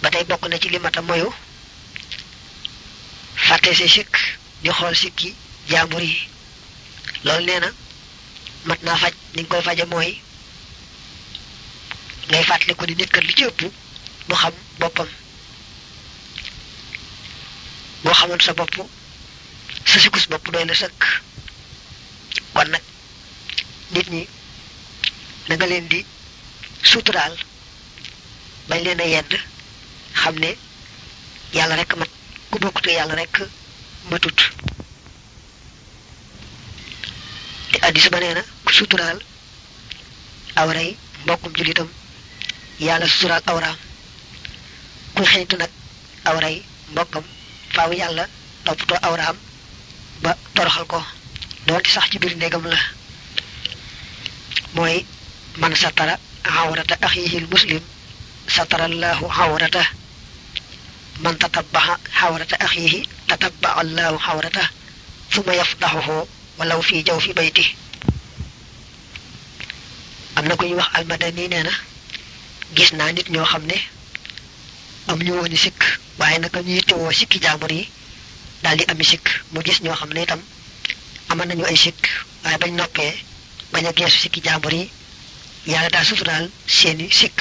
ba tey bokk na ci li mata moyu fàtte say sikk di xool sikki jaambur yi loolu nee na mat naa faj ni nga koy faje mooy ngay fàttali ko ni nit kat li ci ëpp mu xam boppam boo xamoon sa bopp sa sikus bopp doy na sëkk kon nag nit ñi da nga leen di suturaal bañ leen a yedd xam ne yàlla rek mat ku bokkute yàlla rek matut te addis ba nee na ku suturaal awray mbokkum julitam yàlla suturaal awraam kuy xeñtu nag awray mbokkam faaw yàlla toppatoo awraam ba toroxal ko doonte sax ci biir ndegam la mooy man satara awrata axihil muslim satarallahu awrata man tatabbaxa xawrata axiihi tatabba allahu xawrata suma yafdaxuhu walaw fii jaw fi bayti am na ku ñuy wax almadani nee na gis naa nit ñoo xam ne am ñu wooni sikk waaye naka ñu yittewoo sikki jaambur yi daal di ami sikk mu gis ñoo xam ne itam aman nañu ay sikk waaye bañ noppee bañ a geesu sikki jaambur yi yàlla daal suturaal seeni sikk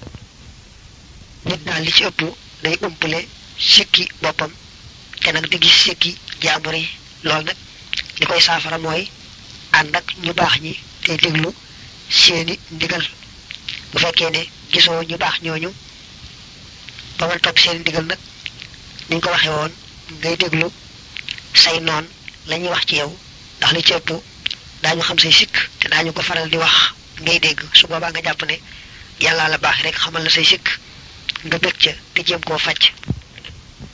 nit daal li ci ëpp day umpale sikki boppam te nag di gis sikki jaambur yi loolu nag li koy saafara mooy ànd ak ñu baax ñi te déglu seeni ndigal bu fekkee ne gisoo ñu baax ñooñu ba mën topp seeni ndigal nag ni ñu ko waxee woon ngay déglu say noon la ñuy wax ci yow ndax li ci ëpp daañu xam say sikk te daañu ko faral di wax ngay dégg su boobaa nga jàpp ne yàllaa la baax rek xamal la say sikk nga bëgg ca te jéem koo faj